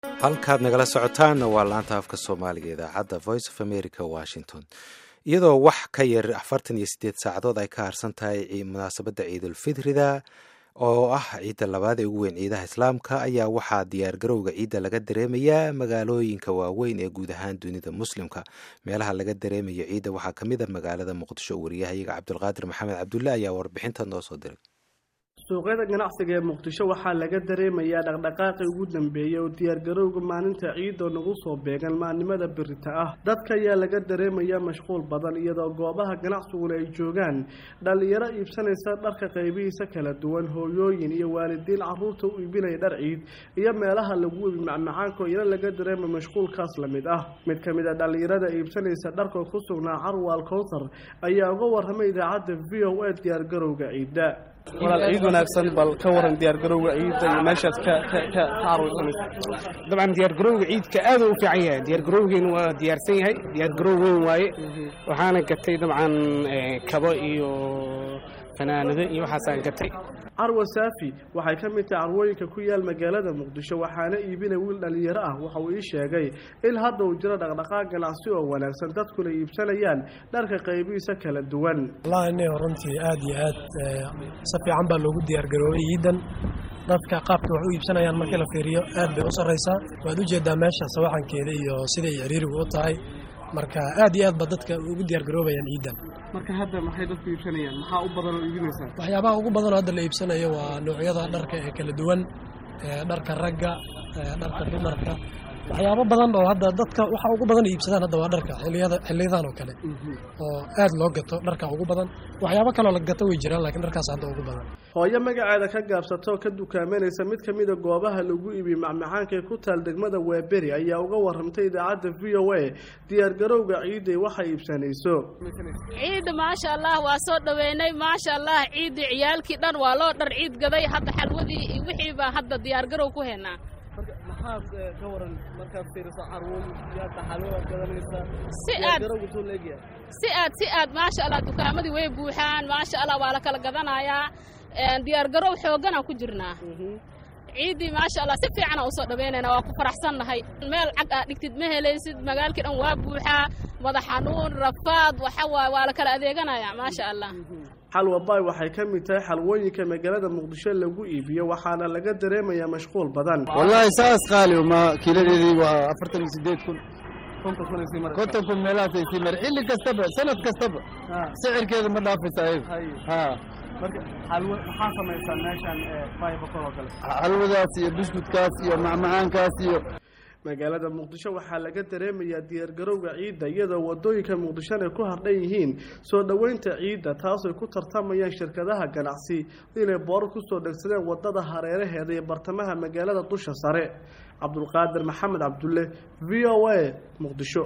halkaad nagala socotaanna waa laanta afka soomaaliga idaacadda voice of america washington iyadoo wax ka yar afartan iyo sideed saacadood ay ka harsan tahay munaasabadda ciidulfitrida oo ah ciidda labaad ee ugu weyn ciidaha islaamka ayaa waxaa diyaargarowga ciidda laga dareemayaa magaalooyinka waaweyn ee guud ahaan dunida muslimka meelaha laga dareemayo ciidda waxaa ka mid a magaalada muqdisho wariyahayaga cabdulqaadir maxamed cabdulle ayaa warbixinta noo soo diray suuqyada ganacsiga ee muqdisho waxaa laga dareemayaa dhaqdhaqaaqii ugu dambeeyey oo diyaargarowga maalinta ciidoo nagu soo beegan maalnimada birita ah dadka ayaa laga dareemayaa mashquul badan iyadoo goobaha ganacsiguna ay joogaan dhallinyaro iibsanaysa dharka qaybihiisa kala duwan hooyooyin iyo waalidiin caruurta u iibinaya dhar ciid iyo meelaha lagu ibi macmacaanko iyana laga dareema mashquulkaas la mid ah mid ka mid a dhallinyarada iibsanaysa dharka ku sugnaa carwal kowsar ayaa uga warramay idaacadda v o a diyaargarowga ciidda walaal ciid wanaagsan bal ka waran diyaargarowga ciidda iyo meeshaad ka ka ka carwaysanaysa dabcan diyaargarowga ciidka aad u fiican yahay diyaargarowgeenu waa diyaarsan yahay diyaargarow weyn waaye waxaana gatay dabcan kabo iyo fanaanado iyo waxaasaan gatay carwa saafi waxay ka mid tahay carwooyinka ku yaal magaalada muqdisho waxaana iibinay wiil dhallinyaro ah waxa uu ii sheegay in hadda uu jiro dhaqdhaqaaq ganacsi oo wanaagsan dadkuna iibsanayaan dharka qaybihiisa kala duwan wallahi nin runtii aad iyo aad si fiican baa loogu diyaargaroobay ciidan dadka qaabka wax u iibsanayaan markii la fiiriyo aad bay u sarraysaa waad u jeedaa meesha sawaxankeeda iyo siday ciriirigu u tahay marka aad iyo aad ba dadka ugu diyaargaroobayaan ciidan marka hadda maxay dadku iibsanayaan maxaa u badan oo iibinaysaa waxyaabaha ugu badan oo hadda la iibsanayo waa noocyada dharka ee kala duwan dharka ragga dharka dumarka waxyaabo badan oo hadda dadka waxa ugu badan iibsadaan hadda waa dharka xiliyada xiliyadan oo kale oo aad loo gato dharka ugu badan waxyaabo kaloo la gato way jiraan laakiin dharkaas hadda ugu badan hooyo magaceeda ka gaabsata oo ka dukaamanaysa mid ka mida goobaha lagu iibiyo macmacaanka ee ku taal degmada weeberi ayaa uga warramtay idaacadda v o a diyaargarowga ciidday waxa iibsanayso ciidda maasha allah waa soo dhoweynay maasha allah ciiddii ciyaalkii dhan waa loo dhar ciid gaday hadda xalwadii iyo wixii baa hadda diyaargarow ku haynaa maxaad ka waran markaad fiiriso carwooyinka xalwadaad gadanaysaa si aad si aad si aad maasha allah dukaamadii way buuxaan maasha allah waa la kala gadanayaa diyaargarow xoogganaan ku jirnaa ciiddii maasha allah si fiicana usoo dhaweynayna waa ku faraxsannahay meel cag aa dhigtid ma helaysid magaalkii dhan waa buuxaa madax xanuun rafaad waxa waay waa la kala adeeganayaa maasha allah xalwa baay waxay ka mid tahay xalwooyinka magaalada muqdisho lagu iibiyo waxaana laga dareemayaa mashquul badan wallaahi saas qaali ma kiiladeedii waa afartan iyo sideed kun konton kun meelahaasay sii mara xilli kastaba sanad kastaba sicirkeeda ma dhaafaysa ayaga marka xalwo maxaa samaysaa meeshan baay bokol oo kale xalwadaas iyo buskudkaas iyo macmacaankaas iyo magaalada muqdisho waxaa laga dareemayaa diyaargarowga ciidda iyadoo wadooyinka muqdishona ku hardhan yihiin soo dhoweynta ciidda taasay ku tartamayaan shirkadaha ganacsi inay boorar kusoo dhegsadeen wadada hareeraheeda iyo bartamaha magaalada dusha sare cabdulqaadir maxamed cabdulle v o a muqdisho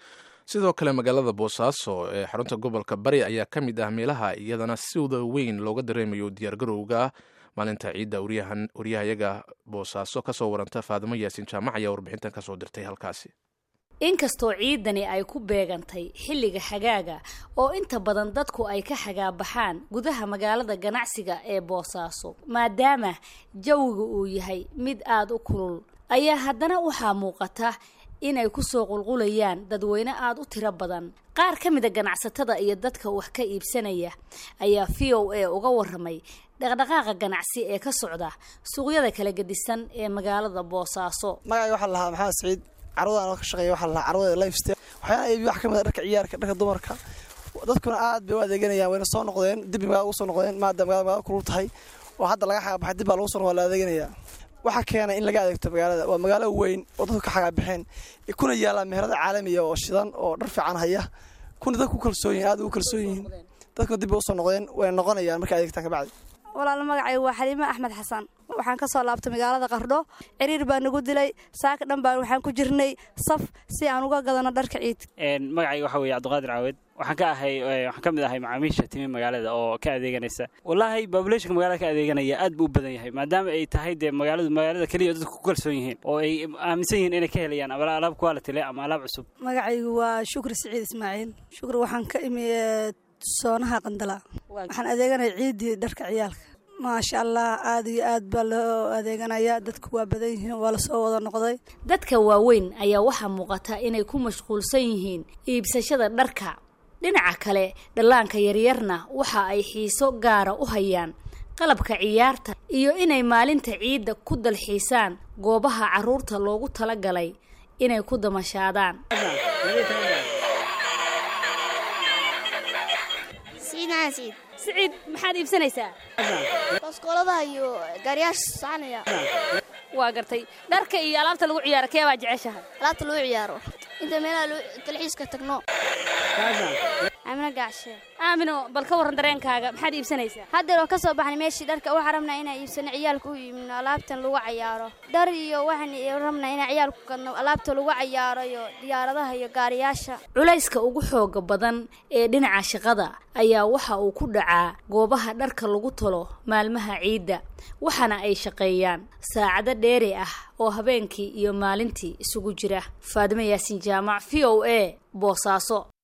sidoo kale magaalada boosaaso ee xarunta gobolka bari ayaa ka mid ah meelaha iyadana sida weyn looga dareemayo diyaargarowga maalinta ciidda waryahayaga boosaaso kasoo waranta faadimo yaasiin jaamac ayaa warbixintan kasoo dirtay halkaasi inkastoo ciidani ay ku beegantay xilliga xagaaga oo inta badan dadku ay ka xagaabaxaan gudaha magaalada ganacsiga ee boosaaso maadaama jawiga uu yahay mid aada u kulul ayaa haddana waxaa muuqata inay kusoo qulqulayaan dadweyne aada u tiro badan qaar ka mida ganacsatada iyo dadka wax ka iibsanaya ayaa v o a uga waramay dhaqdhaqaaqa ganacsi ee ka socda suuqyada kala gedisan ee magaalada boosaaso magacay waxaa lahaa maxamed saciid carwadan oo ka shaqeeya waxaa lahaa carwada lifestyle waxyaala iibi wax ka mid a dharka ciyaarka dharka dumarka dadkuna aad bay u adeeganayaan wayna soo noqdeen dib magaalada ugu soo noqdeen maadaama magaalada magaalada kulul tahay oo hadda laga xagabaxay dib baa lagu soo noqda la adeeganayaa waxaa keena in laga adeegto magaalada waa magaalo weyn oo dadku ka xagaabixeen kuna yaallaan meherada caalamiya oo shidan oo dhar fiican haya kuna dadku ku kalsoon yihin aad ugu kalsoon yihiin dadkuna dib bay usoo noqdeen wayna noqonayaan markay adeegtaan kabacdi walaal magacay waa xaliime axmed xasan waxaan ka soo laabtay magaalada qardho ciriir baa nagu dilay saaka dhan baan waxaan ku jirnay saf si aan uga gadano dharka ciid magacayga waxaa weeye cabdiqaadir caawed waxaan ka ahay waxaan ka mid ahay macaamiisha timi magaalada oo ka adeeganaysa wallaahi babuletionka magaalada ka adeeganaya aad buu u badan yahay maadaama ay tahay dee magaaladu magaalada keliya dadku ku kalsoon yihiin oo ay aaminsan yihiin inay ka helayaan ama alaab quality leh ama alaab cusub magacaygu waa shukri siciid ismaaciil shukri waxaan ka imi soonaha qandala waxaan adeeganaya ciiddii dharka ciyaalka maasha allah aada iyo aad baa loo adeeganayaa dadku waa badan yihiin waa lasoo wada noqday dadka waaweyn ayaa waxaa muuqata inay ku mashquulsan yihiin iibsashada dharka dhinaca kale dhallaanka yaryarna waxa ay xiiso gaara u hayaan qalabka ciyaarta iyo inay maalinta ciidda ku dalxiisaan goobaha carruurta loogu talagalay inay ku damashaadaan siciid maxaad iibsanaysaa baskooladaha iyo gaariyaasha soconaya waa gartay dharka iyo alaabta lagu ciyaaro kee baa jeceshahay alaabta lagu ciyaaro inta meelaha dalxiiska tagno amina gacshe aamino bal ka warran dareenkaaga maxaad iibsanaysaa haddeer oo ka soo baxnay meeshii dharka waxaan rabnaa inaan iibsano ciyaalka u iibno alaabtan lagu cayaaro dhar iyo waxaan rabnaa inaan ciyaalku gadno alaabta lagu cayaaro iyo diyaaradaha iyo gaariyaasha culayska ugu xooga badan ee dhinaca shaqada ayaa waxa uu ku dhacaa goobaha dharka lagu talo maalmaha ciidda waxaana ay shaqeeyaan saacado dheeri ah oo habeenkii iyo maalintii isugu jira faadimo yaasin jaamac v o a boosaaso